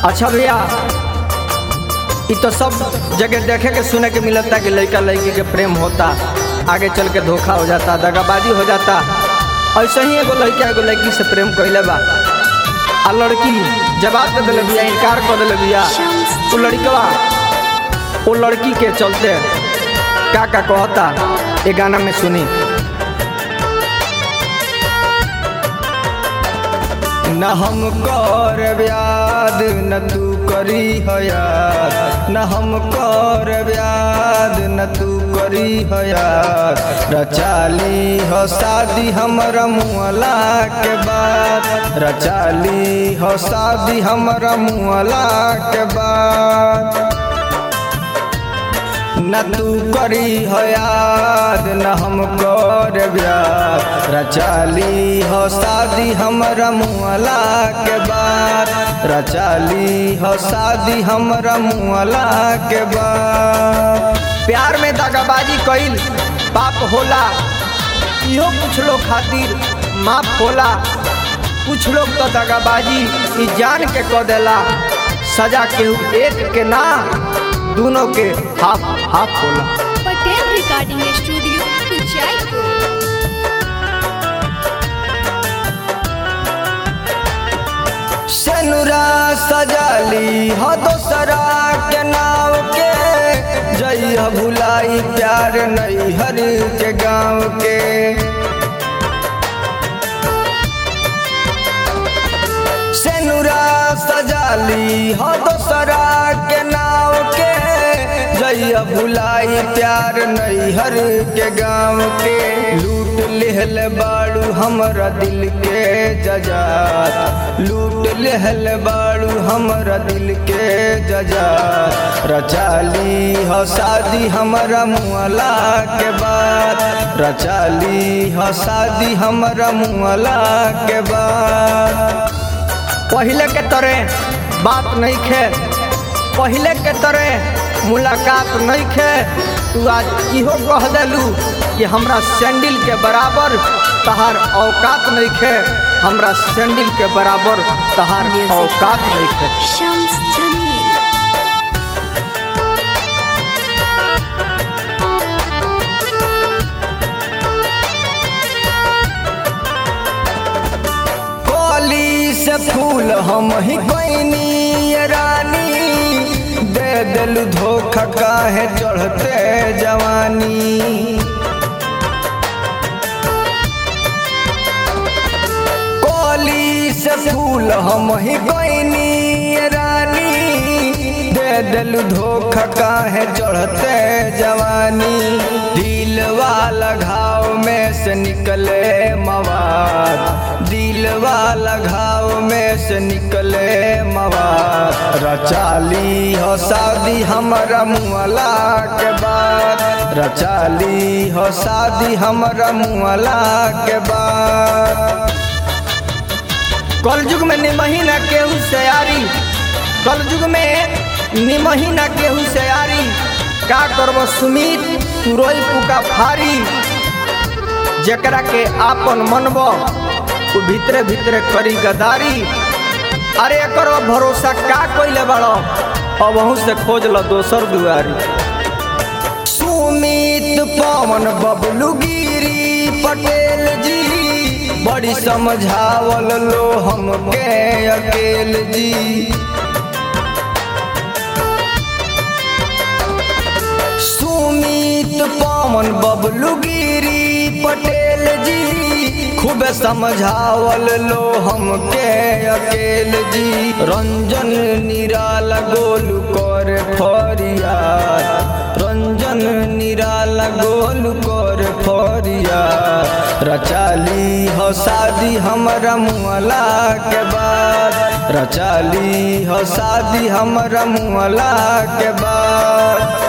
अच्छा भैया ये तो सब जगह देखे के सुने के मिलता कि लड़का लड़की के प्रेम होता आगे चल के धोखा हो जाता दगाबाजी हो जाता ऐसे ही एगो लड़का एगो लड़की से प्रेम कैले बा आ लड़की जवाब दे दिले बिया इनकार कर दिले बिया वो लड़कवा वो लड़की के चलते का का कहता ये गाना में सुनी न हम कर व्याद न तू करी हयात न हम कर व्याद न तू करी हयात रचाली हो शादी हमर मुअला के बाद रचाली हो शादी हमर मुअला के बाद न तू करी हो याद न हम कर ब्याह रचाली हो शादी हमरा मुअला के बाद रचाली हो शादी हमरा मुअला के बाद प्यार में दगाबाजी कइल पाप होला इहो कुछ लोग खातिर माफ होला कुछ लोग तो दगाबाजी ई जान के क देला सजा केहू एक के ना दोनों के हाफ हाफ होला पटेल रिकॉर्डिंग स्टूडियो कुचायपुर सनुरा सजाली हो दोसरा के नाव के जइह भुलाई प्यार नैहर के गाँव के सेनुरा सजाली हो दोसरा के नाव के जइया भुलाई प्यार नैहर के गाँव के लूट लेहल बाड़ू हमरा दिल के जजात लूट लेहल बाड़ू हमरा दिल के जजात रचाली हो शादी हमरा मुअला के बाद रचाली हो शादी हमरा मुअला के बाद पहले के तरह बात नहीं खे पहले के तरह मुलाकात नहीं खे तू आज इहो कह दिलू कि हमरा सैंडल के बराबर तहार औकात नहीं खे हमरा सैंडल के बराबर तहार औकात नहीं खे शम्स जमील कली से फूल हम ही कोइनी रानी दे दिल धोखा काहे चढ़ते जवानी कली से फूल हम ही कोइनी रानी दे दिल धोखा काहे चढ़ते जवानी दिल वाला घाव में से निकले मवाद दिल वाला घाव में से निकले मवाद रचाली हो शादी हमारा मुअला के बाद रचाली हो शादी हमारा मुअला के बाद कलयुग में निमही न केहू से यारी कलयुग में निमही न केहू से यारी का करब सुमित तू रोई पुका फारी जकरा के आपन मनब उ भीतरे भीतरे करी गदारी अरे एकर भरोसा का कइले बड़ो अब अहू से खोज ल दोसर दुआरी सुमित पवन बबलू गिरी पटेल जी बड़ी समझावल लो हमके अकेल जी सुमित पवन बबलू गिरी पटेल जी खूब समझावल लो हमके अकेल जी रंजन निराला गोलू कर फरियाद रंजन निराला गोलू कर फरियाद रचाली हो शादी हमरा मुअला के बाद रचाली हो शादी हमरा मुअला के बाद